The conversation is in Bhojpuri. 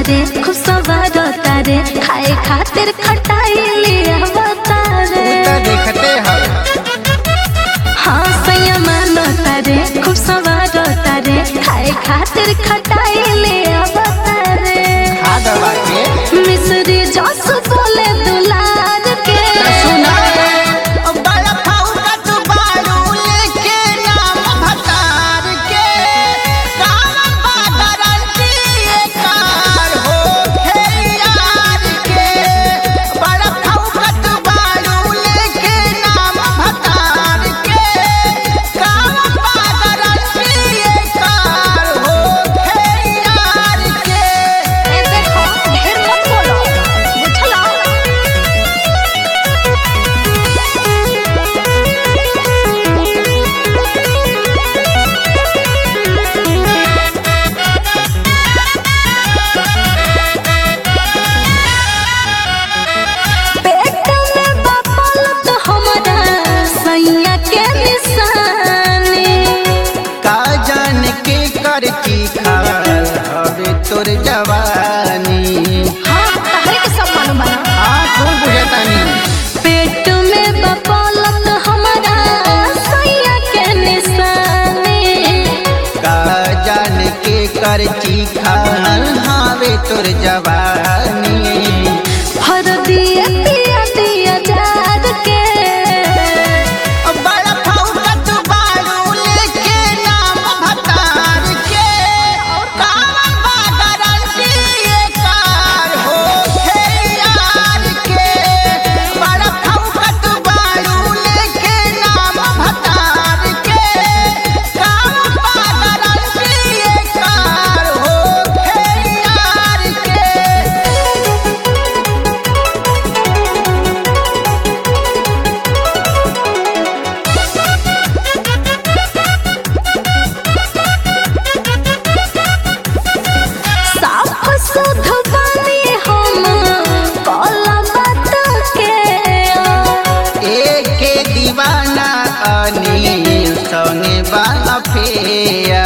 रे खूब सवार तारे खाए खातिर खटाई ले अवतारे तो देखते हैं हाँ सैया मानो तारे खूब सवार तारे खाए खातिर खटाई ले अवतारे खाद बाटे मिस्री जस बोले दुलार के सुना बड़ा खाऊंगा तू बालू लेके नाम भतार के कामन बादरल की कार हो खेयार के बड़ा खाऊंगा तू बालू लेके नाम भतार के कामन बादरल की कार हो खेयार के ए देखो ढेर मत बोलो बुझला पेट में बपल तो हमरा सैया के निशानी का जान के करती खाल हवे तोर जवानी हाँ तहरे के सब मालूम बना हाँ खूब बुझतानी पेट में बपल तो हमरा सैया के निशानी का जान के करती खाल हवे तोर जवानी हर दिया दिया दिया जार के बड़ा फौका तू बालू लेके नाम भतार के कामन बादरल की कार हो खेयार के बड़ा फौका तू बालू लेके नाम भतार के कामन बादरल की कार हो खेयार के साफ सुध बानी हम कला बात के एके दीवाना अनिल संगे बाला फेया